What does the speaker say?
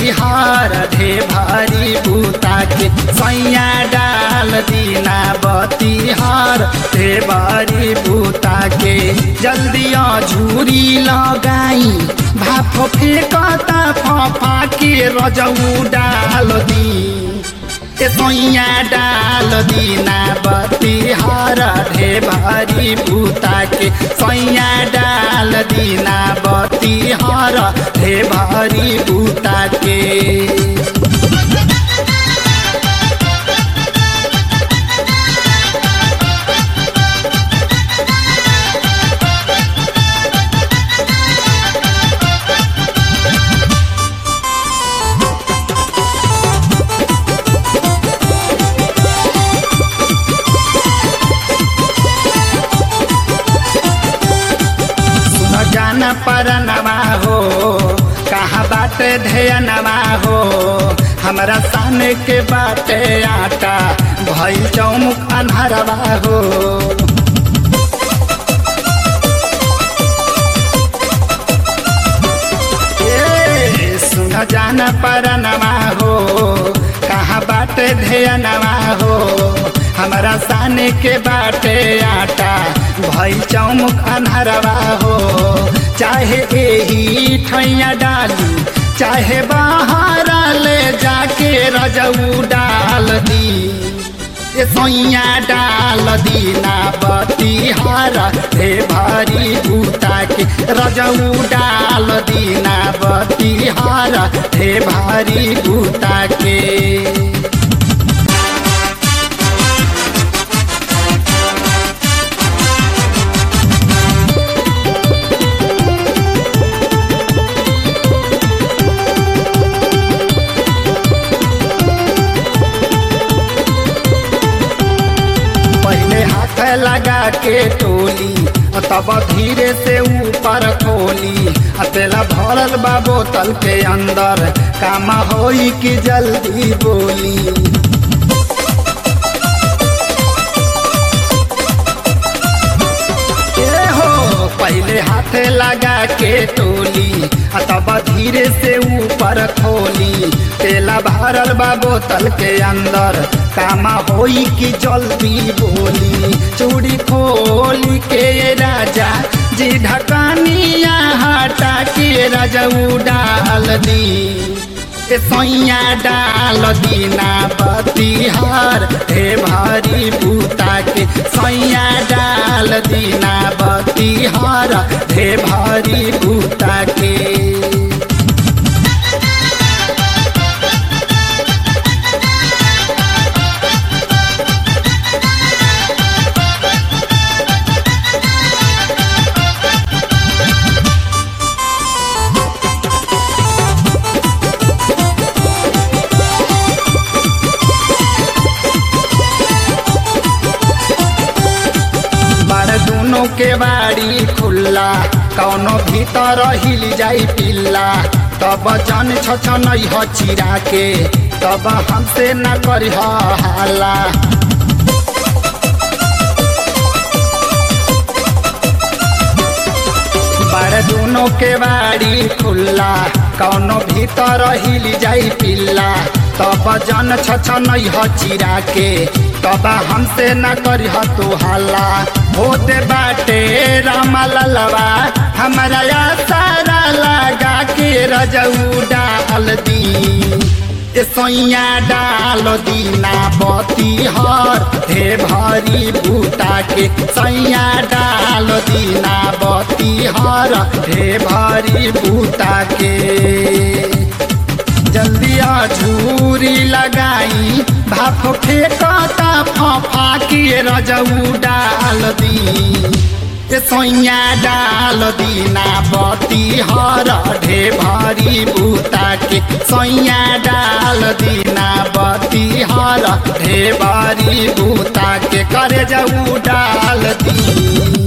बतिहार ढे भारी बूता के सैया डाल दीना बतिहार ढे भारी बूता के जल्दी झूरी लगाई भाप फेंकता फफा के रजऊ डाल दी ए सोइया डाल दीना बतिहार ढे भारी बूता के सोइया डाल दीना बतिहार ढे भारी बूता के सुन जान परनवा हो कहाँ बाटे ध्यनवा हो हमरा सामने के बाटे आटा भइल चौमुख अन्हरवा हो ए, सुन जान परनवा हो कहाँ बाटे ध्यनवा हो हमरा साने के बाटे आटा भइल चौमुख अन्हरवा हो चाहे एही ठैया डाली चाहे बाहर ले जाके रजऊ डाल दी ए सोइया डाल दीना बतिहार हे भारी बूता के रजऊ डाल दीना बतिहार हे भारी बूता के पहले हाथ लगा के टोली और तब धीरे से ऊपर खोली आ तेला भरल बा बोतल के अंदर काम होई कि जल्दी बोली ए हो पहले हाथ लगा के टोली आ तब धीरे से ऊपर खोली तेला भरल बा बोतल के अंदर कामा होई कि जल्दी बोली चूड़ी खोली के राजा जी ढकानिया हटा के रजऊ डाल दी ए सैया डाल दीना बतिहार हे भारी बूता के सैया डाल दीना बतिहार हे भारी बूता के बार दोनों के बाड़ी खुल्ला कौनो भीतर हिल जाई पिल्ला तब जन छछन ह चिरा के तब हमसे न करी हाला बार दोनों के बाड़ी खुल्ला कौनो भीतर हिल जाई पिल्ला तब जन छछन ह चिरा के तब हमसे न करी तू हल्ला होते बाटे रामा ललवा हमारा सारा लगा के रजऊ डाल दी ए सैया डाल दीना बतिहार हे भारी बूता के सैया डाल दीना बतिहार हे भारी बूता के जल्दी झूरी लगाई भाप फेंकता फफा के रजऊ डाल दी ए सैया डाल दीना बतिहार ढे भारी बूता के सैया डाल दीना बतिहार ढे भारी बूता के करे जऊ डाल दी